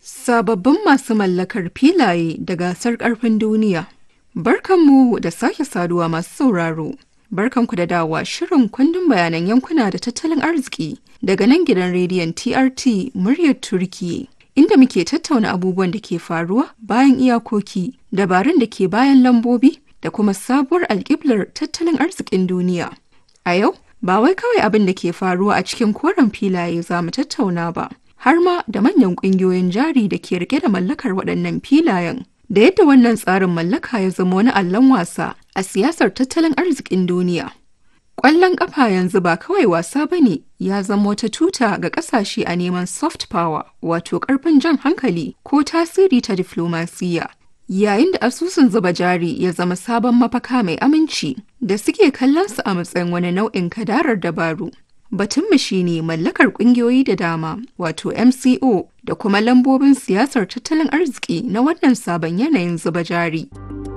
Sababbin masu mallakar filaye da gasar ƙarfin duniya. Barkanmu da sake saduwa masu sauraro. Barkanku da dawa shirin kundin bayanan yankuna da tattalin arziki daga nan gidan rediyon TRT muryar Turki. Inda muke tattauna abubuwan da ke faruwa bayan iyakoki, dabarun da ke bayan lambobi da kuma sabuwar alƙiblar tattalin arzikin duniya. A yau, ba wai kawai abin da ke faruwa a cikin koren filaye za mu tattauna ba, har ma da manyan ƙungiyoyin jari da ke rike da mallakar waɗannan filayen. Da yadda wannan tsarin mallaka ya zama wani allon wasa a siyasar tattalin arzikin duniya. Ƙwallon ƙafa yanzu ba kawai wasa ba ne ya zama wata tuta ga ƙasashe a neman soft power wato ƙarfin jan hankali ko tasiri ta diflomasiyya. Yayin da asusun zuba jari ya zama sabon mafaka mai aminci da suke kallon su a matsayin wani nau'in kadarar dabaru. Batunmu shi ne mallakar ƙungiyoyi da dama wato MCO da kuma lambobin siyasar tattalin arziki na wannan sabon yanayin zuba jari.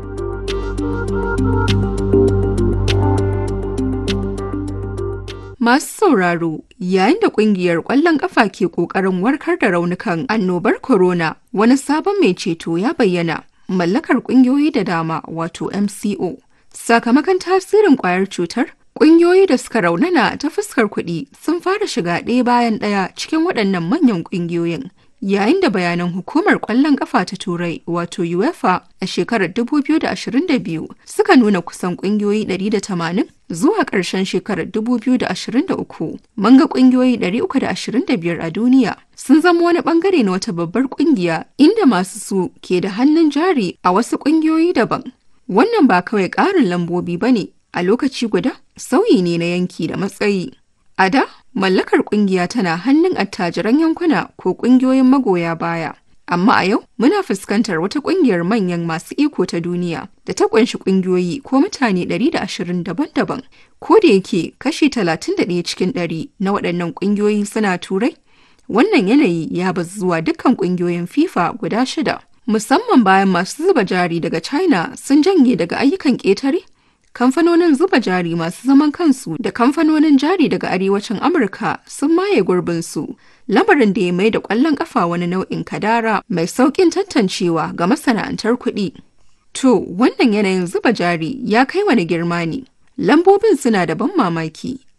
Masu sauraro yayin da kungiyar ƙwallon ƙafa ke ƙoƙarin warkar da raunukan annobar corona wani sabon mai ceto ya bayyana mallakar ƙungiyoyi da dama wato MCO. Sakamakon tasirin ƙwayar cutar, ƙungiyoyi da suka raunana ta fuskar kuɗi sun fara shiga ɗaya bayan ɗaya cikin waɗannan manyan ƙungiyoyin. Yayin da bayanan hukumar ƙwallon ƙafa ta Turai wato UEFA a shekarar 2022 suka nuna kusan ƙungiyoyi 180 zuwa ƙarshen shekarar 2023 mun ga ƙungiyoyi 325 a duniya sun zama wani ɓangare na wata babbar ƙungiya inda masu su ke da hannun jari a wasu ƙungiyoyi daban. Wannan ba kawai ƙarin lambobi ba ne a lokaci guda sauyi ne na yanki da matsayi. A da, mallakar kungiya tana hannun attajiran yankuna ko kungiyoyin magoya baya. Amma a yau muna fuskantar wata kungiyar manyan masu iko ta duniya da ta kunshi kungiyoyi ko mutane 120 daban-daban. Ko da yake kashi 31 cikin 100 na waɗannan kungiyoyi suna turai, wannan yanayi ya bazu zuwa dukkan kungiyoyin FIFA guda shida. Musamman bayan masu zuba jari daga China sun janye daga ayyukan ƙetare kamfanonin zuba jari masu zaman kansu da kamfanonin jari daga arewacin amurka sun maye gurbinsu lamarin da ya mai da ƙwallon ƙafa wani nau'in kadara mai sauƙin tantancewa ga masana'antar kuɗi to wannan yanayin zuba jari ya kai wani girma ne lambobin suna da ban mamaki